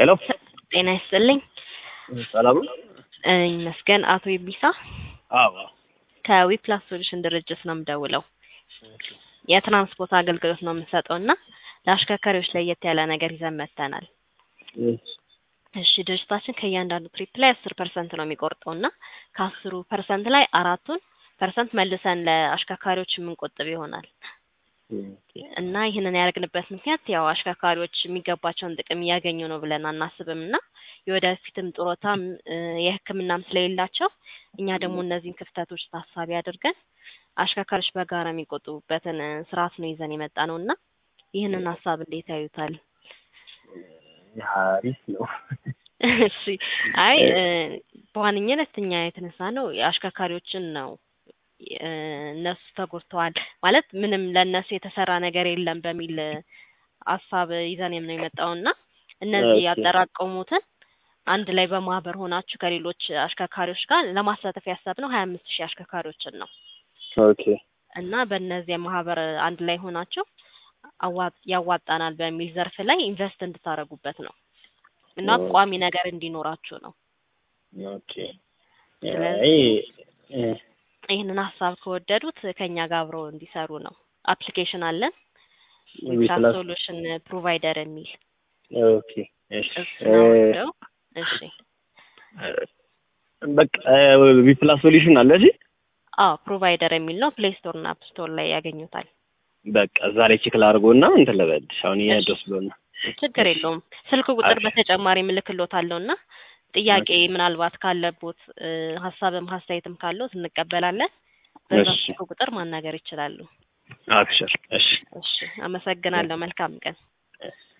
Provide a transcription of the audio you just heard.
ሄሎ ጤና ይስጥልኝ። ሰላም ነው? እ ይመስገን። አቶ ይቢሳ አዎ ከዊፕላስ ሶሉሽን ድርጅት ነው የምደውለው። የትራንስፖርት አገልግሎት ነው የምንሰጠው እና ለአሽከርካሪዎች ለየት ያለ ነገር ይዘን መጥተናል። እሺ ድርጅታችን ከእያንዳንዱ ትሪፕ ላይ አስር ፐርሰንት ነው የሚቆርጠው እና ከአስሩ ፐርሰንት ላይ አራቱን ፐርሰንት መልሰን ለአሽከርካሪዎች የምንቆጥብ ይሆናል እና ይህንን ያደርግንበት ምክንያት ያው አሽከርካሪዎች የሚገባቸውን ጥቅም እያገኙ ነው ብለን አናስብም እና የወደፊትም ጡረታም እ የሕክምናም ስለሌላቸው እኛ ደግሞ እነዚህን ክፍተቶች ታሳቢ አድርገን አሽከርካሪዎች በጋራ የሚቆጥቡበትን እ ስርዓት ነው ይዘን የመጣ ነው እና ይህንን ሀሳብ እንዴት ያዩታል? አሪፍ ነው። እሺ አይ እ በዋነኝነት እኛ የተነሳ ነው የአሽከርካሪዎችን ነው እ እነሱ ተጎድተዋል ማለት ምንም ለእነሱ የተሰራ ነገር የለም በሚል እ ሀሳብ ይዘን ነው የመጣው እና እነዚህ ኦኬ። ያጠራቀሙትን አንድ ላይ በማህበር ሆናችሁ ከሌሎች አሽከርካሪዎች ጋር ለማሳተፍ ያሰብነው ሀያ አምስት ሺህ አሽከርካሪዎችን ነው ኦኬ እና በእነዚህ ማህበር አንድ ላይ ሆናችሁ አዋ- ያዋጣናል በሚል ዘርፍ ላይ ኢንቨስት እንድታደርጉበት ነው እና ኦ። ቋሚ ነገር እንዲኖራችሁ ነው። ኦኬ። ስለዚህ አይ እ ይህንን ሀሳብ ከወደዱት ከኛ ጋር አብረው እንዲሰሩ ነው። አፕሊኬሽን አለን ዊፕላስ ዊፕላስ ሶሉሽን ፕሮቫይደር የሚል ኦኬ እሺ እሱን አውርደው እሺ በቃ ዊፕላስ ሶሉሽን አለ እሺ አዎ ፕሮቫይደር የሚል ነው። ፕሌይ ስቶር እና አፕ ስቶር ላይ ያገኙታል። በቃ እዛ ላይ ቼክ ላድርጎና እንትን ልበልሽ አሁን እሺ እየደስ ብሎና ችግር የለውም። ስልክ ቁጥር አሪፍ በተጨማሪ ምልክሎታለሁ እና ጥያቄ ኦኬ ምናልባት ካለቦት እ ሀሳብም ሀስተያየትም ካለዎት እንቀበላለን። በዛ እሺ ስልክ ቁጥር ማናገር ይችላሉ። አብሽር እሺ እሺ አመሰግናለሁ። መልካም ቀን።